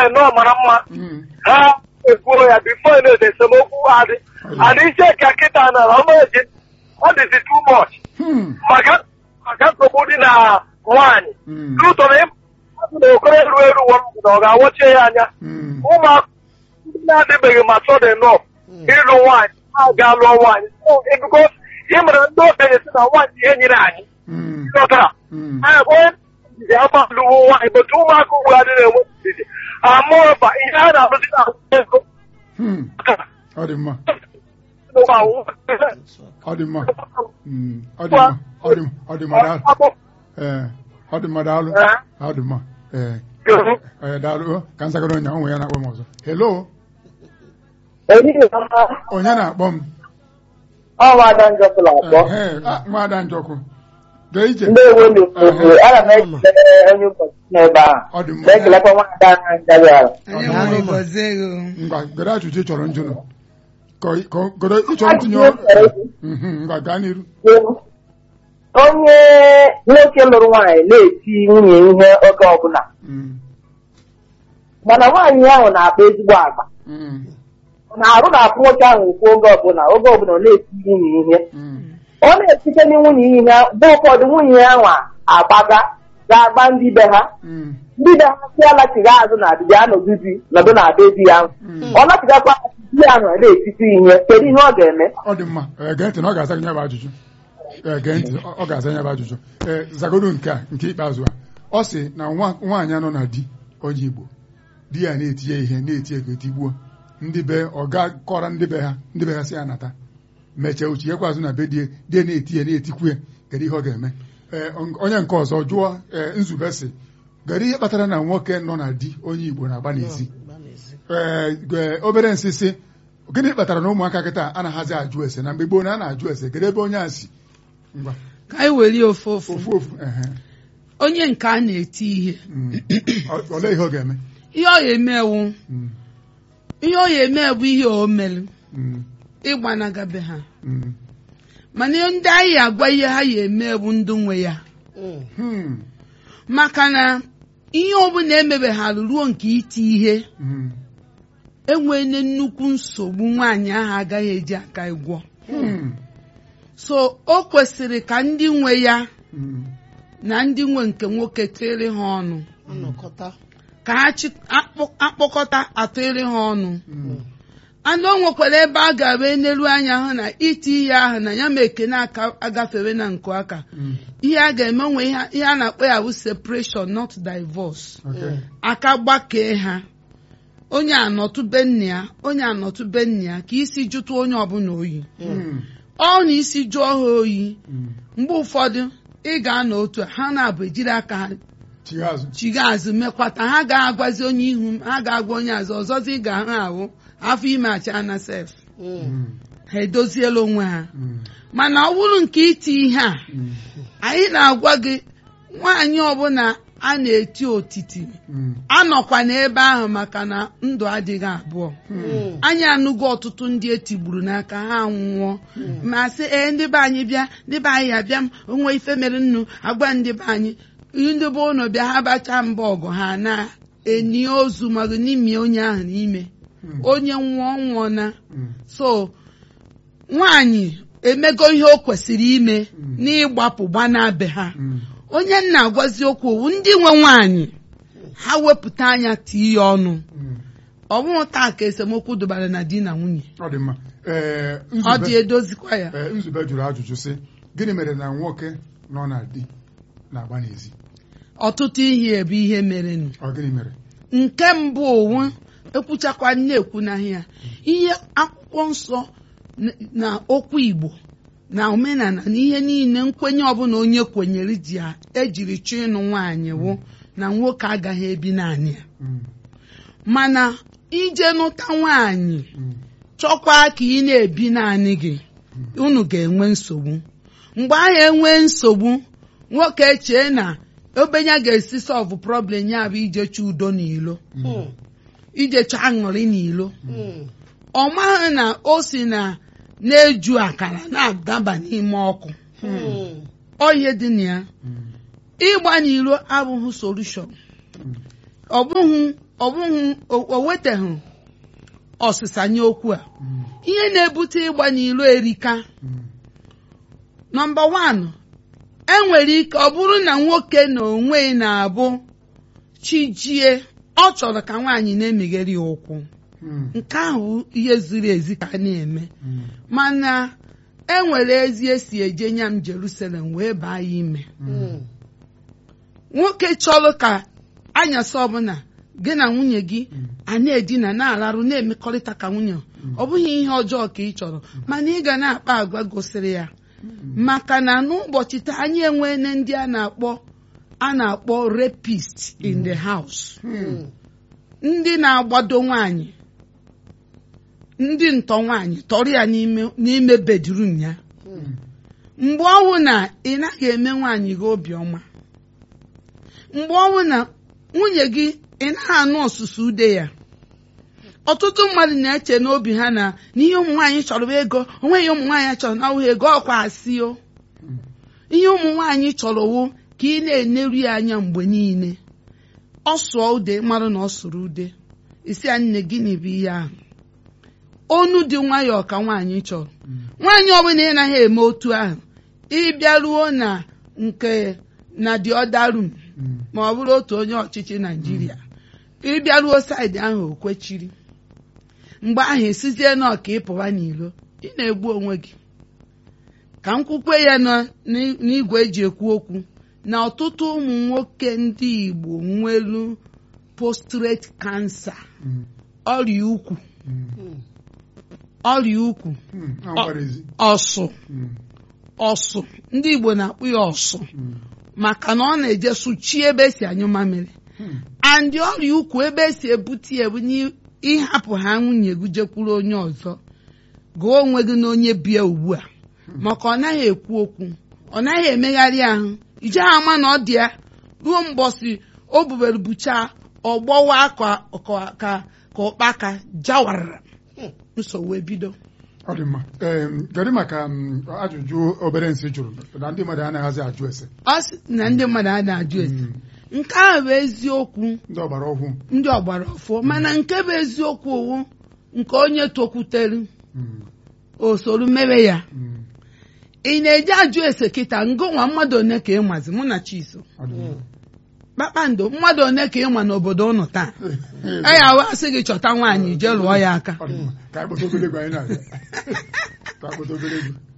nnọọ mara mma Mm. ha ekwuo ya bifo na-ede esemokwu adị adị ise ka kịta na ọmaeji ọ dịzi too much Hmm. maka maka nsogbu dị na nwaanyị Mm. n'ụtọ na ịmụ na okoro eru eru uwe m na ọ ga-awọchie ya anya Mm. ụmụaka ndị na-adịbeghị ma sọdị nọ ịlụ nwaanyị ha ga-alụọ nwaanyị biko ị mere ndị okenye si na nwaanyị ihe nyere anyị Mm. ịghọtara Mm. anyị bụ onye ndidi ama alụwo nwaanyị bụtụ ụmụaka ugbu a adịghị enwe ndidi amụọba ihe a na-arụzi na ego Hmm. ọ dị mma ọ dị mma Mm. ọ dị mma ọ dị ọ dị mma daalụ ee ọ dị mma daalụ ọ dị mma ee ee daalụ ka nzagoro onye onwe ya na-akpọ m ọzọ hello onye na-akpọ m ọnwada njọkụla akpọ Ehe, ah, nwaada njọkụ dee ije ndị ewelu obodo ana m ekele onye ụkọchukwu n'ebe ahụ ọ dị mma na-ekelekwa nwaada ahụ njarị ala onye nwere gọzie ego ngwa gere ajụjụ ị chọrọ njụnụ ka ị- ka ọ- gere ịchọrọ ntinye Ajụjụ m chọrọ ịjụ. Mhm, ngwa gaa n'iru onye nwoke lụrụ nwaanyị na-eti nwunye ihe oge ọbụla Mm, mana nwaanyị ahụ na-akpa ezigbo agba mm, ọ na-arụ na-apụ nwoke ahụ okwu oge ọbụla oge ọbụla ọ na-eti nwunye ihe mm, ọ na-esite na nwunye ihe mgbe ụfọdụ nwunye ya nwa agbaga ga-agba ndị be ha mm, ndị be ha si alachighị azụ na adịbịa anọdụ di nọdụ na be di ya ọ lachigakwa di ya ahụ na-etiti ihe kedu ihe ọ ga-eme ọ dị mma ee, gee ntị na ọ ga-aza gị ya bụ ajụjụ ee gee ntị ọ ọ ga-aza ya bụ ajụjụ ee zagodo nke a nke ikpeazụ a ọ sị na nwa- nwaanyị anọ na di onye Igbo di ya na-eti ya ihe na-eti ego tigbuo ndị be ọ ga-kọrọ ndị be ha ndị be ha si ya nata mechie uche ya kwazụ na be die die na-eti ya na-etikwu ya kedu ihe ọ ga-eme ee onye nke ọzọ jụọ ee nzube si kedu ihe kpatara na nwoke nọ na di onye Igbo na-agba n'ezi ee ge- obere nsị sị gịnị kpatara na ụmụaka kịta anaghịzi ajụ ese na mgbe gboo na a na-ajụ ese kedu ebe onye a si ngwa ka anyị were ofu ofu ofu ofu ehe onye nke a na-eti ihe Mm. Ọ- olee ihe ọ ga-eme ihe ọ ga-emewu Mm, ihe ọ ga-eme bụ ihe o mere mm, ịgbanagabe ha mm. mana ndị anyị agwa ihe ha ga-eme bụ ndụ nwe ya Hmm, maka na ihe ọbụla emebegharụ ruo nke iti ihe mm, enwene nnukwu nsogbu nwaanyị ahụ agaghị eji aka ịgwọ hmm, so o kwesịrị ka ndị nwe ya mm, na ndị nwe nke nwoke tịrị ha ọnụ nnọkọta ka ha chi- akpọ- akpọkọta atụrị ha ọnụ mm, anụ o nwekwara ebe a ga-abụ enelu anya hụ na iti ihe ahụ na ya ma ekene aka agafewe na nke aka mm. ihe a ga-eme nwe ihe ihe a na-akpọ ya bụ separation not divorce Okay. aka gbakee ha onye anọtụbe nna ya onye anọtụbe nna ya ka isi jụtụ onye ọbụla oyi Hmm, ọ na isi jụọ ha oyi mm. mgbe ụfọdụ ị ga-anọ otu a, ha na-abụ ejiri aka ha chigha azụ chiga azụ mekwata ha ga-agwazi onye ihu m ha ga-agwa onye azụ ọzọzi ị ga-ahụ ahụ afọ ime acha na sef Mm, ha edoziela onwe ha mm, mana ọ bụrụ nke iti ihe a mm, anyị na-agwa gị nwaanyị ọbụla a na-eti otiti mm, anọkwa n'ebe ahụ maka na ndụ adịghị abụọ anyị anụgo ọtụtụ ndị etigburu n'aka ha nwụọ ma sị ee ndị be anyị bịa ndị be anyị abịa m onwe ife mere nnu agwa ndị be anyị ndị be ụlọ bịa ha bacha mba ọgụ ha na-eni ozu maọbụ n'ime onye ahụ n'ime mm, onye nwụọ nwụọ na mm. so nwaanyị emego ihe o kwesịrị ime Mm. n'ịgbapụ gbanabe ha Mm, onye nna agwazi okwu owu ndị nwe nwaanyị ha wepụta anya tie ya ọnụ mm. ọ bụghị taa ka esemokwu dụbara na di na nwunye ọ dị mma ee ọ dị nzube edozikwa ya ee, nzube jụrụ ajụjụ sị gịnị mere na nwoke nọ na di na-agba n'ezi ọtụtụ ihe bụ ihe merenụ ọ gịnị mere nke mbụ owu ekwuchakwa na-ekwu n'ahịa ihe akwụkwọ nsọ n- na okwu igbo na omenala na ihe niile nkwenye ọbụla onye kwenyere ji ya ejiri chọọ ịnụ nwaanyị wụ na nwoke agaghị ebi naanị ya Mm, mana ije nụta nwaanyị mm, chọkwa ka ị na-ebi naanị gị unu ga-enwe nsogbu mgbe ahụ enwe nsogbu nwoke chee na obenye ga-esi sọlvụ problem ya bụ ijecha udo n'ilo ijecha aṅụrị n'ilo ọ maghị na o si na na-eju akara na-adaba n'ime ọkụ ọ ihe dị na ya mm, ịgba n'iro abụghị solushọn ọ bụghị ọ bụghị o- o weteghị ọsịsa nye okwu a Mm. ihe na-ebute ịgba n'ilo erika Mm. nọmba wan enwere ike ọ bụrụ na nwoke na onwe ya na-abụ chijie ọ chọrọ ka nwaanyị na-emeghere ya ụkwụ Mm. nke ahụ ihe ziri ezi ka a na-eme Mm. mana enwere ezi esi eje nyam Jerusalem wee baa ya ime Mm. nwoke chọrọ ka anyasị ọbụla gị na nwunye gị Mm. a na-edina na-alarụ na-emekọrịta ka nwunye ọ bụghị ihe ọjọọ ka ị chọrọ mana ị ga na-akpa agwa gosiri ya maka na n'ụbọchị taa anyị enweela ndị a na-akpọ a na-akpọ rapist in the house Mm. ndị na-agbado nwaanyị ndị ntọ nwaanyị tọrọ ya n'ime n'ime bedrum ya mgbe ọnwụ na ị naghị eme nwaanyị gị obiọma mgbe ọnwụ na nwunye gị ị naghị anụ ọsụsụ ude ya ọtụtụ mmadụ na-eche n'obi ha na n'ihe ụmụ nwaanyị chọrọ bụ ego onweghị ụmụ nwaanyị chọrọ na ọwụghị ego ọkwa asị o ihe ụmụ nwaanyị chọrọ wụ ka ị na-eneru ya anya mgbe niile ọ sụọ ude marụ na ọ sụrụ ude isi ya nne gịnị bụ ihe ahụ onu dị nwayọọ ka nwaanyị chọrọ nwaanyị ọbụla ị naghị eme otu ahụ ịbịaruo na nke na the other room Mm. ma ọ bụrụ otu onye ọchịchị naijiria ịbịaruo saịdị ahụ o kwechiri mgbe ahụ esizie na ọka ịpụwa n'ilo ị na-egbu onwe gị ka m kwukwe ya nọ n'i- n'igwe eji ekwu okwu na ọtụtụ ụmụ nwoke ndị igbo nwelu postrate cancer Mm. ọrịa ukwu Mm. ọrịa ukwu Mm. Na nkwara ezi. ọsụ Mm. ọsụ ndị igbo na-akpụ ya ọsụ Mm. maka na ọ na-eje sụchi ebe esi anyụ mamịrị Mm. andị ọrịa ukwu ebe esi ebute ya bụ n'ịhapụ ha nwunye gị jekwuru onye ọzọ gụọ onwe gị na onye bie ugbu a maka ọ naghị ekwu okwu ọ naghị emegharị ahụ ije ha ama na ọ dị ya ruo mbọsị o bubere bucha ọ gbọwa ka ka ka ka ụkpaka jawarara nsogbu ebido ọ dị mma Em, kedu maka mm, ajụjụ obere nsị jụrụ na ndị mmadụ anaghịzi ajụ ese ọ sị na ndị mmadụ a na-ajụ ese Mm. nke ahụ bụ eziokwu ndị ọgbara ọhụụ ndị ọgbara ọfọ mana nke bụ eziokwu owu nke onye tokwutere Mm. o soro mewe ya Mm. ị na-eji ajụ ese kịta ngụnwa mmadụ one ka ị mazi mụ na chiso Ọ dị mma. kpakpando mmadụ one ka ị ma n'obodo ụnụ taa a ya wee sị gị chọta nwaanyị jee lụọ ya aka Ọ dị mma. ka anyị kpọta obere egwu anyị na-abịa ka anyị kpọta obere egwu